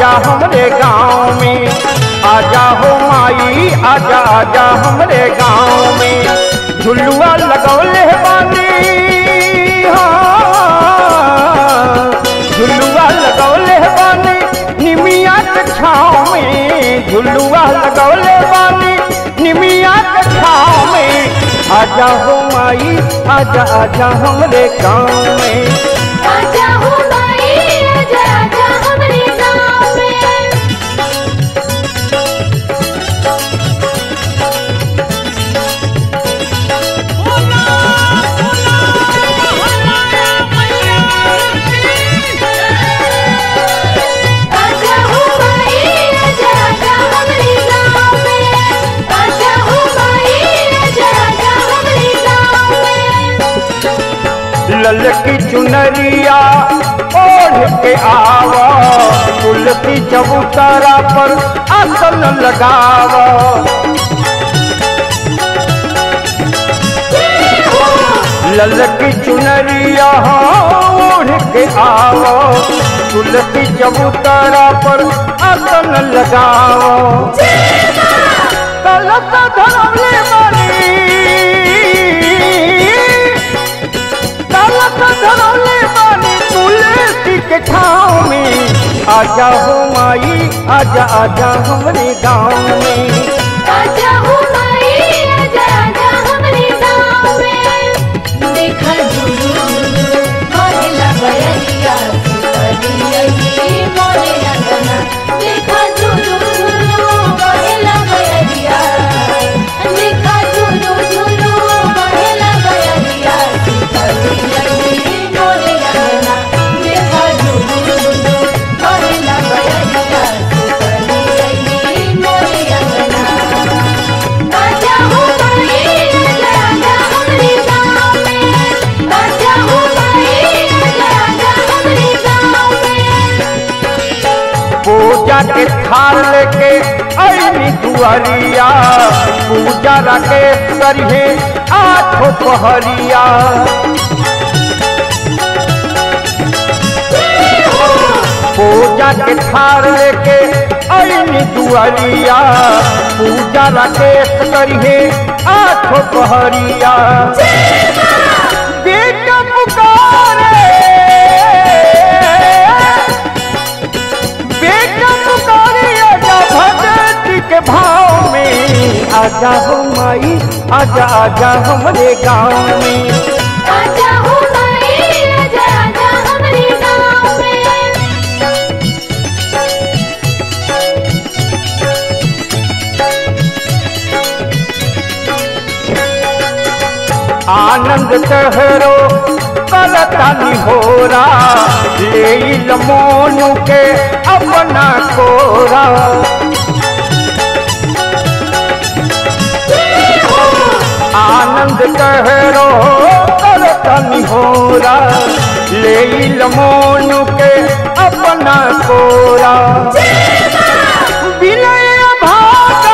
आजा हमरे गाँव में आजा हो माई आजा आजा हमरे गाँव में झुलुआ लगौले बानी हाँ झुलुआ लगौले बानी निमिया के छाँव में झुलुआ लगौले बानी निमिया के छाँव में आजा हो माई आजा आजा हमरे गाँव में आजा हो माई आजा आजा हमरे गाँव में आजा हो माई आजा आजा हमरे गाँव में आजा हो माई आजा आजा हमरे गाँव में ललकी चुनरिया ओढ़ के आवा तुलसी चबूतरा पर आसन लगावा ललकी चुनरिया ओढ़ के आवा तुलसी चबूतरा पर आसन लगावा कलश धरवले बनी कलश धरौले बानी तुलसी के छाँव में आजा हो माई आजा आजा हमरे गाँव में आजा हो माई आजा आजा हमरे गाँव में देखा झुलू मोरेला बयरिया सुतरिया ये मोरेला गना देखा झुलू झुलू मोरेला बयरिया देखा झुलू झुलू मोरेला बयरिया सुतरिया ये मोरेला गना देखा झुलू झुलू मोरेला बयरिया सुतरिया ये मोरेला गना आजा हो माई आजा आजा हमरे गाँव में आजा हो माई आजा आजा हमरे गाँव में पूजा के थाल लेके अली दुआरिया पूजा राकेश करिए आठो पहरिया पूजा के थाल लेके अली दुआरिया पूजा राकेश करिए आठो पहरिया बेटा पुकारे बेटा पुकारे आजा भगत के भाव में आजा हो माई आजा आजा हमरे गाँव में आजा हो माई आजा आजा हमरे गाँव में आनंद तहरो करतानी होरा ले मोनू के अपना कोरा आनंद कहरो करतानी होरा ले मोनू के अपना कोरा विनय भागा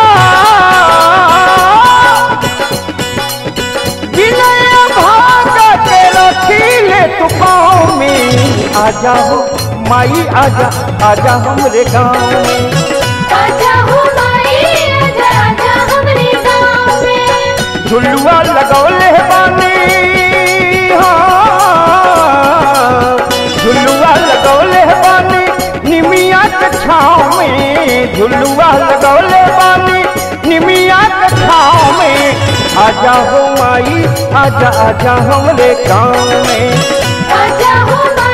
विनय भागा के रखीले तू पाँव में आजा हो माई आजा आजा हमरे गाँव में आजा हो माई आजा आजा हमरे गाँव में झुलुआ लगौले बानी हाँ झुलुआ लगौले बानी निमिया के छाँव में झुलुआ लगौले बानी निमिया के छाँव में आजा हो माई आजा आजा हमरे गाँव में आजा हो माई